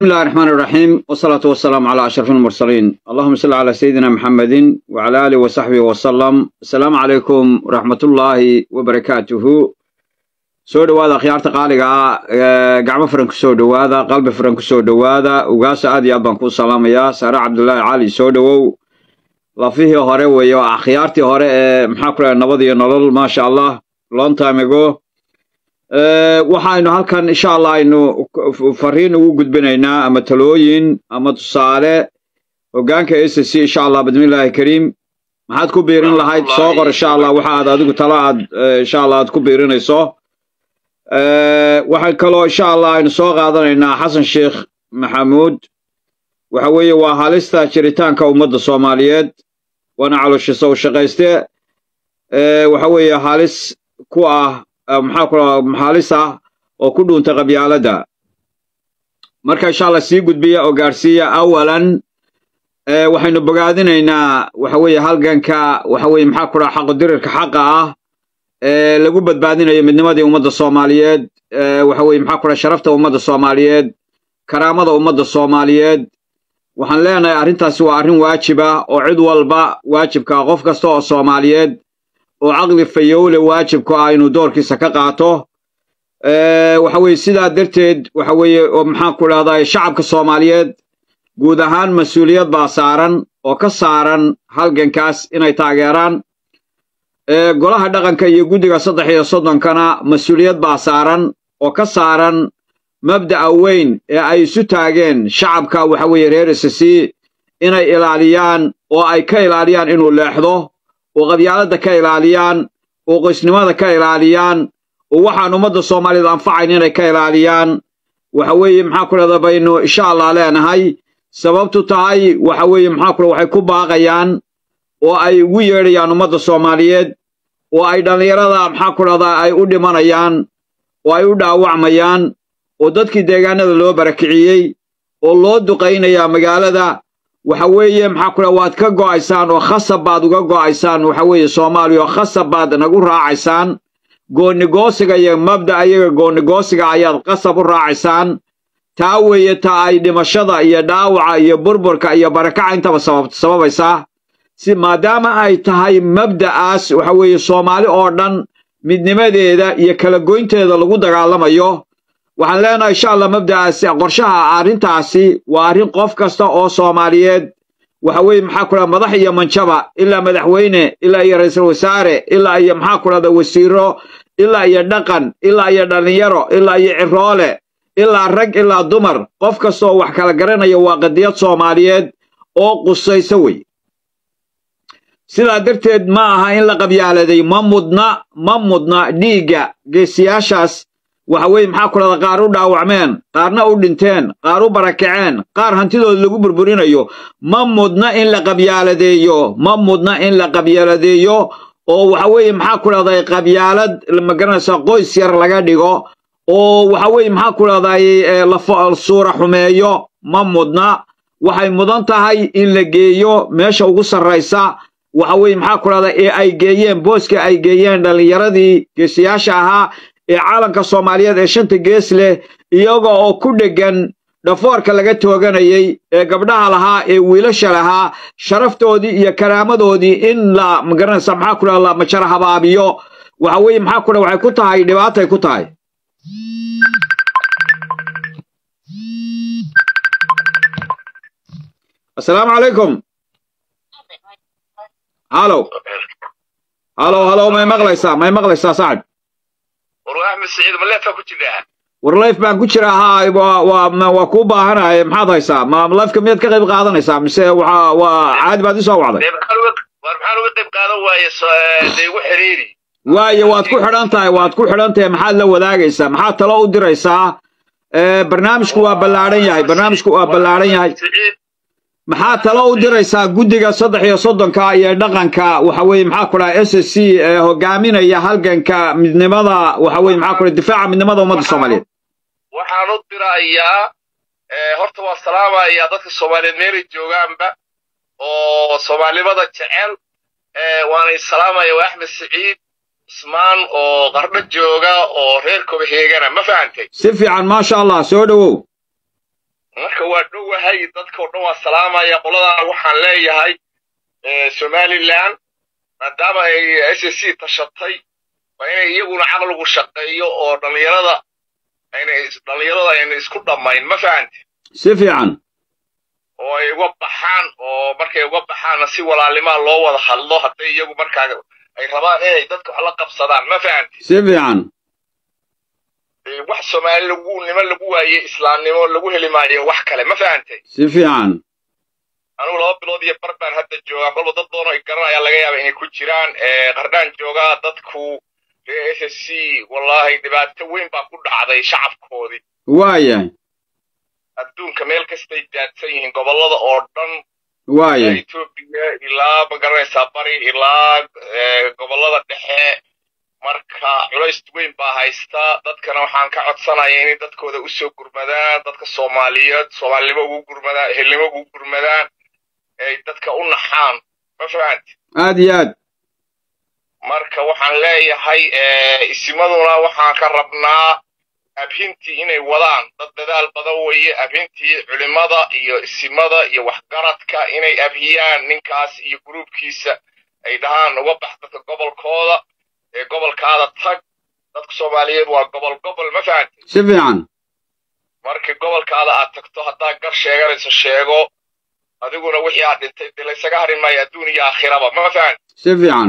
بسم الله الرحمن الرحيم والصلاة والسلام على أشرف المرسلين اللهم صل على سيدنا محمد وعلى آله وصحبه وسلم السلام عليكم ورحمة الله وبركاته soo dhowaada akhyaarta qaaliga ah gacmo furan kusoo dhowaada qalbi furan kusoo dhowaada ugaasa aad iyo aad baan kuu salaamayaa saare cabdullaahi cali soo dhowow lafihii hore weeye waa akhyaartii hore ee maxaa ku dhahay nabad iyo nolol maasha allah long time ago waxaynu halkan insha allah aynu fariin ugu gudbinaynaa ama talooyin ama tusaale hoggaanka s c insha allah bismillaahi kariim maxaad ku biirin lahayd soo qor insha allah waxa aad adigu talo aad insha allah aad ku biirinayso waxaan kaloo insha allah aynu soo qaadanaynaa xasan sheekh maxamuud waxa weeye waa halista jiritaanka ummadda soomaaliyeed waana calooshiisa u shaqayste waxa weeye halis ku ah maxaa ku halis ah oo ku dhuunta qabyaaladda marka insha allah sii gudbiya oo gaadhsiiya awalan waxaynu bogaadinaynaa waxa weeye halganka waxa weeye maxaa ku dhaha xaqodirirka xaqa ah ee lagu badbaadinayo midnimadii ummadda soomaaliyeed waxa weeye maxaa ku dhaha sharafta ummadda soomaaliyeed karaamada ummadda soomaaliyeed waxaan leenahay arrintaasi waa arrin waajib ah oo cid walba waajibka qof kasta oo soomaaliyeed oo caqli fayowle waajibku ah inuu doorkiisa ka qaato waxa weeye sidaa darteed waxa weeye oo maxaan ku dhahdaa shacabka soomaaliyeed guud ahaan mas-uuliyad baa saaran oo ka saaran halgankaas inay taageeraan golaha dhaqanka iyo guddiga saddex iyo soddonkana mas-uuliyad baa saaran oo ka saaran mabda'a weyn ee ay isu taageen shacabka waxa weeye reer isasi inay ilaaliyaan oo ay ka ilaaliyaan inuu leexdo oo qabyaaladda ka ilaaliyaan oo qoysnimada ka ilaaliyaan oo waxaan ummadda soomaaliyeed anfacayn inay ka ilaaliyaan waxa weeye maxaa ku dhahda baynu insha allah leenahay sababtu tahay waxa weeye maxaa ku waxay ku baaqayaan oo ay ugu yeedhayaan ummadda soomaaliyeed oo ay dhallinyarada maxaa ku dhahdaa ay u dhimanayaan oo ay u dhaawacmayaan oo dadkii deegaanada loo barakiciyey oo loo duqaynayaa magaalada waxa weeye maxaa ku dhaha waad ka go'aysaan oo khasab baad uga go'aysaan waxa weeye soomaaliya oo khasab baad nagu raacaysaan goonigoosiga iyo mabda ayaga goonigoosiga ayaad qasab u raacaysaan taa weeye taa ay dhimashada iyo dhaawaca iyo burburka iyo barakaca intaba sababaysaa si maadaama ay tahay mabda'aas waxa weeye soomaali oo dhan midnimadeeda iyo kala goynteeda lagu dagaalamayo waxaan leenahay insha allah mabda'aasi qorshaha arrintaasi waa arrin qof kasta oo soomaaliyeed waxa weeye maxaa ku dhaha madax iyo manjaba ilaa madaxweyne ilaa iyo ra'iisul wasaare ilaa iyo maxaa ku dhahda wasiiro ilaa iyo dhaqan ilaa iyo dhallinyaro ilaa iyo ciroole ilaa rag ilaa dumar qof kasta oo wax kala garanaya waa qadiyad soomaaliyeed oo qusayso wey sidaa darteed ma aha in la qabyaaladay ma mudna ma mudna dhiigga geesiyaashaas waxa weeye maxaa ku dhahda qaar u dhaawacmeen qaarna u dhinteen qaar u barakaceen qaar hantidooda lagu burburinayo ma mudna in la qabyaaladeeyo ma mudna in la qabyaaladeeyo oo waxa weeye maxaa ku dhahday qabyaalad magaranaysa qoys yar laga dhigo oo waxa weeye maxaa ku dhahday la suura xumeeyo ma mudna waxay mudan tahay in la geeyo meesha ugu sarraysa waxa weeye maxaa ku dhahda ee ay geeyeen booska ay geeyeen dhallinyaradii geesiyaasha ahaa ee caalanka soomaaliyeed ee shanta gees leh iyaga oo ku dheggan dhafoorka laga tooganayey ee gabdhaha lahaa ee wiilasha lahaa sharaftoodii iyo karaamadoodii in la magaranaysa maxaa ku dhaha la majara habaabiyo waxa weeye maxaa ku dhaha waxay ku tahay dhibaatay ku tahay assalaamu calaykum halow halow halow may maqlaysaa may maqlaysaa sacad war axmed saciid ma leefaa ku jiraa war layf baan ku jira haa waa waa kuu baahanaye maxaad haysaa ma layfka miyaad ka qayb qaadanaysaa mise waxa waa caadi baad isoo wacday war maxaan uga qayb qaadan waaye dee igu xiriiri waaye waad ku xidhan tahay waad ku xidhan tahay maxaad la wadaagaysaa maxaad talo u diraysaa barnaamijku waa ballaadhan yahay barnaamijku waa ballaadhan yahay maxaa talo u diraysaa guddiga saddex iyo soddonka iyo dhaqanka waxa weeye maxaa ku dhaha s s c ee hogaaminaya halganka midnimada waxa weye maxaa ku dhaha difaaca midnimada ummadda soomaaliyeed waxaan u dirayaa horta waa salaamayaa dadka soomaaliyeed meelay joogaanba oo soomaalinimada jecel waanay salaamaya waa axmed saciid ismaan oo qardho jooga oo reer kobaheegana ma fahantay si fiican maasha allah soo dhowow marka waa dhowahay dadkao dhan waa salaamaya qoladaana waxaan leeyahay somalilan maadaama ay s s c tashatay waa inay iyaguna caqligu shaqeeyo oo dhallinyarada aynay dhallinyarada ayna isku dhammayn ma fahanti si fiican oo ay uga baxaan oo markay uga baxaanna si walaalimaa loo wada hadlo hadday iyagu markaa ay rabaan inay dadka wax la qabsadaan ma fahanti si fiican wax soomaali lagu nimo lagu waaye islaamnimo lagu heli maayo wax kale ma fahantay si fiican anugu laba bilood iyo bar baan hadda joogaa kolba dad badan oo ay garanayaan laga yaaba inay ku jiraan qardhaan joogaa dadku reer s s c wallaahi dhibaato weyn baa ku dhacday shacabkoodii waayahay adduunka meel kastay daadsan yihiin gobollada oo dhan waayahay etoobiya ilaa ma garanaysaa bari ilaa gobollada dhexe marka culays weyn baa haysta dadkana waxaan ka codsanaya inay dadkooda u soo gurmadaan dadka soomaaliyeed soomaalinimo ugu gurmadaan ehelnimo ugu gurmadaan ay dadka u naxaan ma fahanti aad iyo aad marka waxaan leeyahay isimaduna waxaan ka rabnaa abhintii inay wadaan dad dadaal badan weeye abhintii culimada iyo isimada iyo waxgaradka inay abhiyaan ninkaas iyo gruubkiisa ay dhahaan uga bax dadka gobolkooda ee gobolkaada tag dadka soomaaliyeed waa gobol gobol ma fahanti si fiican markii gobolkaada aad tagto haddaad gar sheeganayso sheego adiguna wixii aad dhintay dee laysaga harin maayo adduun iyo aakhiraba ma fahanti si fiican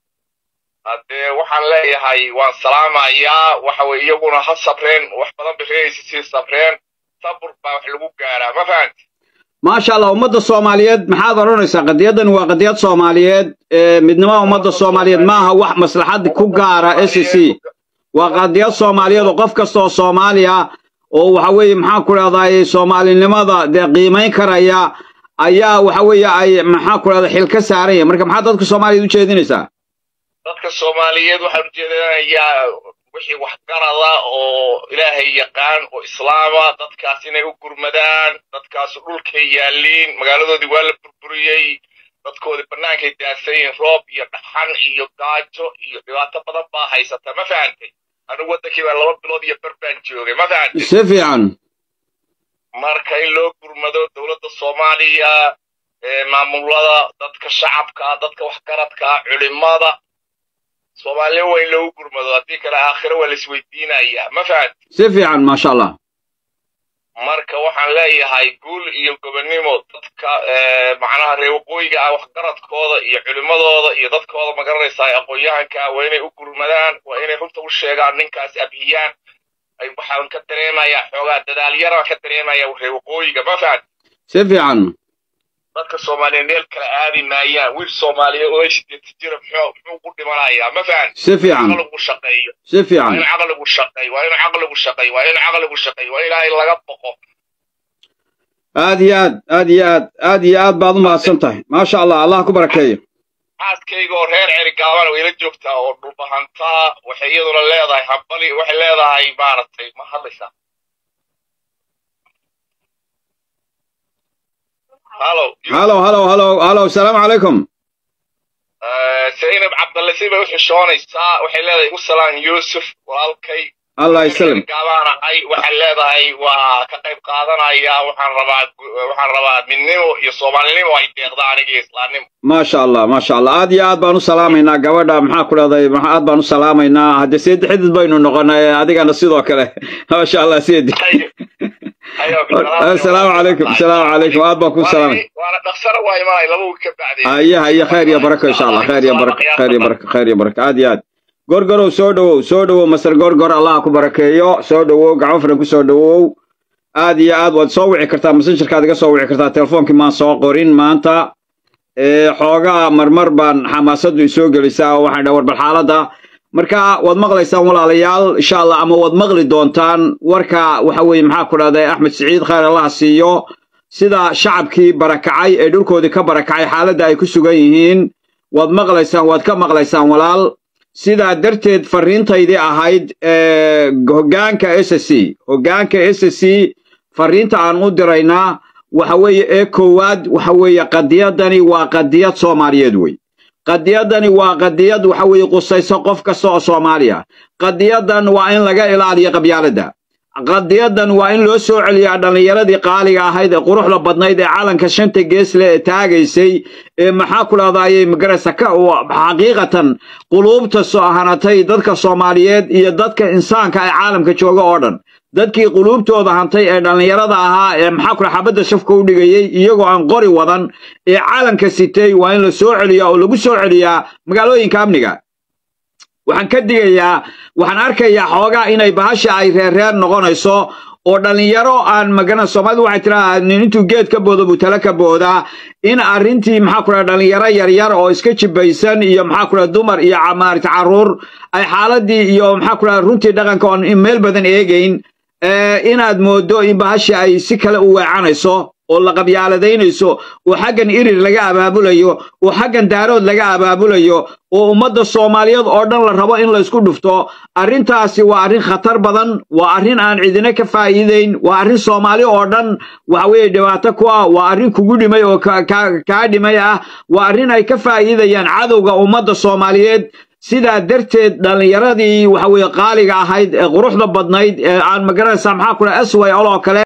haddee waxaan leeyahay waan salaamayaa waxa weye iyaguna ha sabreen wax badan bay reeraysa sii sabreen sabur baa wax lagu gaaraa ma fahanti maasha allah ummadda soomaaliyeed maxaad odhanaysaa qadiyaddan waa qadiyad soomaaliyeed midnimada ummadda soomaaliyeed maaha wax maslaxad ku gaara s c waa qadiyad soomaaliyeed oo qof kasta oo soomaaliya oo waxa weeye maxaan ku dhahdaay soomaalinimada dee qiimayn karaya ayaa waxa weeye ay maxaan ku dhahda xil ka saaran yahay marka maxaad dadka soomaaliyeed u jeedinaysaa dadka soomaaliyeed waxaan ujeedanayaa wixii waxgarada oo ilaahay yaqaan oo islaama dadkaas inay u gurmadaan dadkaas dhulkay yaalliin magaaladoodii waa la burburiyey dadkoodii bannaankay daadsan yihiin roob iyo dhaxan iyo gaajo iyo dhibaato badan baa haysata ma fahantay anigu waddankii baa laba bilood iyo bar baan joogay ma fahantay si fiican marka in loo gurmado dowladda soomaaliya maamulada dadka shacabka dadka waxgaradka culimada soomaaliya waa in loogu gurmado haddii kale aakhiro waa laisweydiinayaa ma fahanti si fiican maasha allah marka waxaan leeyahay guul iyo gobonnimo dadka macnaha reer waqooyiga ah waxgaradkooda iyo culimmadooda iyo dadkooda ma garanaysaa aqoon-yahanka waa inay u gurmadaan waa inay runta u sheegaan ninkaas abhiyaan waxaan ka dareemayaa xoogaa dadaalyaraan ka dareemayaa reer waqooyiga ma fahanti si fiican dadka soomaaliyeed meel kale aadi maayaan wiil soomaaliyeed oo sideeta jira muxuu muxuu ku dhimanayaa ma fahan si fiican caqligu shaqeeyo si waa fiican in caqligu shaqeeyo waa in caqligu shaqeeyo waa in caqligu shaqeeyo waa ilaahay laga boqo aad iyo aad aad iyo aad aad iyo aad baad u mahadsan tahay maasha allah allah ku barakeeyo xaaskayga oo reer ceri gaabana way la joogtaa oo dhulbahantaa waxay iyaduna leedahay hambali waxay leedahay maaragtay ma hadlaysaa halo halow halow halow halow asalaamu calaykum zaynab cabdalle si bay u xishoonaysaa waxay leedahay igu salaan yuusuf walaalkay allah islam gaabaanahay waxay leedahay waa ka qayb qaadanaya waxaan rabaa waxaan rabaa midnimo iyo soomaalinimo ay deeqda aniga iyo islaamnimo maasha allah maasha allah aad iyo aad baan u salaamaynaa gabadha maxaa ku dhahday ma- aad baan u salaamaynaa haddee seedi xidid baynu noqonay adigana sidoo kale maasha allah seedi asalaamu calaykum asalaamu calaykum aad baan ku salaamay waana dhaqsana waa imanay laba wiil ka bacdeen haya haya khayr iyo barako insha allah khayr iyo barako khayr iyo barako khayr iyo barako aad iyo aad gorgorow soo dhowow soo dhowow masar gorgor allah ku barakeeyo soo dhowow gacmo furan ku soo dhowow aad iyo aad waad soo wici kartaa messengerkaad iga soo wici kartaa telefoonkii maan soo qorin maanta ee xoogaa marmar baan xamaasaddu isoo gelisaa oo waxaan dhaha war bal xaaladda marka waad maqlaysaan walaalayaal insha allah ama waad maqli doontaan warka waxa weeye maxaa ku dhahday axmed siciid khayr allah siiyo sida shacabkii barakacay ee dhulkoodii ka barakacay xaaladda ay ku sugan yihiin waad maqlaysaan waad ka maqlaysaan walaal sidaa darteed farriintaydii ahayd ee hoggaanka s c hoggaanka s c farriinta aan u diraynaa waxa weeye ee koowaad waxa weeye qadiyadani waa qadiyad soomaaliyeed wey qadiyadani waa qadiyad waxa weeye qusayso qof kasta oo soomaaliya qadiyadan waa in laga ilaaliyo qabyaaladda qadiyadan waa in loo soo celiyaa dhallinyaradii qaaliga ahayd ee quruxda badnayd ee calanka shanta geesle ee taagaysay ee maxaa ku dhahdaayey magaraysa ka xaqiiqatan quluubta soo hanatay dadka soomaaliyeed iyo dadka insaanka ee caalamka jooga oo dhan dadkii quluubtooda hantay ee dhallinyarada ahaa ee maxaa ku xabadda shafka u dhigayey iyagoo aan qori wadan ee calanka sitay waa in la soo celiyaa oo lagu soo celiyaa magaalooyinka amniga waxaan ka digayaa waxaan arkayaa xoogaa inay bahasha ay reerreer noqonayso oo dhallinyaro aan magana soomaalida waxay tiraa nin intuu geed ka boodo buu tala ka boodaa in arrintii maxaa ku dhaha dhallinyaro yaryar oo iska jibaysan iyo maxaa ku dhaha dumar iyo maarata carruur ay xaaladii iyo maxaa ku dhaha runtii dhaqanka oon meel badan eegayn inaad moodo in bahasha ay si kale u weecanayso oo la qabyaaladaynayso oo xaggan irir laga abaabulayo oo xaggan daarood laga abaabulayo oo ummadda soomaaliyeed oo dhan la rabo in laysku dhufto arrintaasi waa arrin khatar badan waa arrin aan cidina ka faa'iidayn waa arrin soomaali oo dhan waxa weeye dhibaato ku ah waa arrin kugu dhimay oo kaa dhimay ah waa arrin ay ka faa'iidayaan cadowga ummadda soomaaliyeed sidaa darteed dhallinyaradii waxa weeye qaaliga ahayd ee quruxda badnayd ee aan magaranaysaa maxaa ku dhaha asway oloo kale